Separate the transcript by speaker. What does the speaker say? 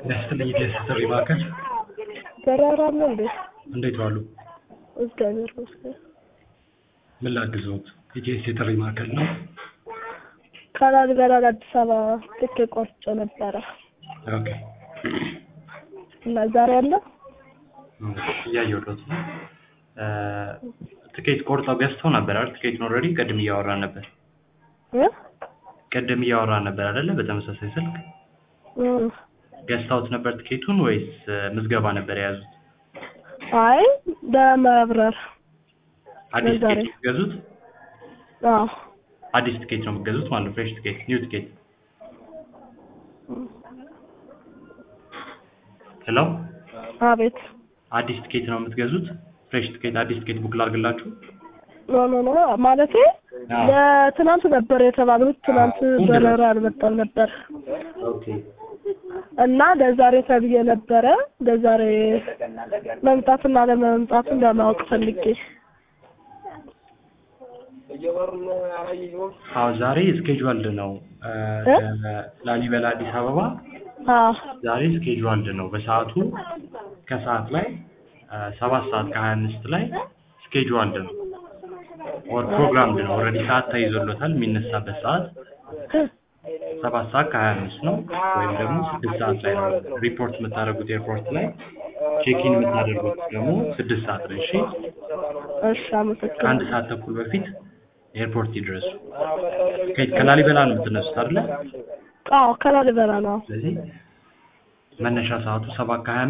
Speaker 1: ያስጥልኝ የጥሪ ማዕከል
Speaker 2: በረራ አለ እንዴ?
Speaker 1: እንዴት ዋሉ?
Speaker 2: እግዚአብሔር ይመስገን።
Speaker 1: ምን ላግዝዎት? የጄኤስ የጥሪ ማዕከል ነው።
Speaker 2: ከላሊበላ አዲስ አበባ ትኬት ቆርጬ ነበረ
Speaker 1: ኦኬ
Speaker 2: እና ዛሬ አለ።
Speaker 1: እያየሁት ነው። ትኬት ቆርጠው ገዝተው ነበር አይደል? ትኬቱን ኦልሬዲ ቅድም እያወራን ነበር።
Speaker 2: እ?
Speaker 1: ቅድም እያወራን ነበር አይደለ? በተመሳሳይ ስልክ
Speaker 2: እም።
Speaker 1: ገዝተውት ነበር ትኬቱን ወይስ ምዝገባ ነበር የያዙት?
Speaker 2: አይ ለመብረር
Speaker 1: አዲስ
Speaker 2: ለዛሬ።
Speaker 1: ትኬት የምትገዙት?
Speaker 2: አዎ
Speaker 1: አዲስ ትኬት ነው የምትገዙት ማለት ነው። ፍሬሽ ትኬት፣ ኒው ትኬት። ሄሎ፣
Speaker 2: አቤት
Speaker 1: አዲስ ትኬት ነው የምትገዙት? ፍሬሽ ትኬት፣ አዲስ ትኬት ቡክ ላድርግላችሁ?
Speaker 2: ኖ ኖ ኖ ማለቴ
Speaker 1: አዎ።
Speaker 2: ለትናንት ነበር የተባሉት። ትናንት
Speaker 1: አዎ፣
Speaker 2: በረራ አልመጣም ነበር
Speaker 1: ኦኬ
Speaker 2: እና ለዛሬ ተብዬ ነበረ። ለዛሬ መምጣትና ለመምጣቱን ለማወቅ ፈልጌ
Speaker 1: አዎ ዛሬ ስኬጁዋልድ ነው እ፣
Speaker 2: እ?
Speaker 1: ላሊበላ አዲስ አበባ
Speaker 2: አዎ
Speaker 1: ዛሬ ስኬጁዋልድ ነው። በሰዓቱ ከሰዓት ላይ እ፣ ሰባት ሰዓት ከሀያ አምስት ላይ ስኬጁዋልድ ነው ኦር ፕሮግራምድ ነው። ኦልሬዲ ሰዓት ተይዞሎታል። የሚነሳበት ሰዓት ሰባት ሰዓት ከሀያ አምስት ነው ወይም ደግሞ ስድስት ሰዓት ላይ ነው ሪፖርት የምታደርጉት ኤርፖርት ላይ ቼኪን የምታደርጉት ደግሞ ስድስት ሰዓት ላይ እሺ
Speaker 2: እሺ፣ አመሰግናለሁ።
Speaker 1: ከአንድ ሰዓት ተኩል በፊት ኤርፖርት ይድረሱ ከ- ከላሊበላ ነው የምትነሱት አይደለ
Speaker 2: አዎ ከላሊበላ ነው።
Speaker 1: ስለዚህ መነሻ ሰዓቱ ሰባት ከሀያ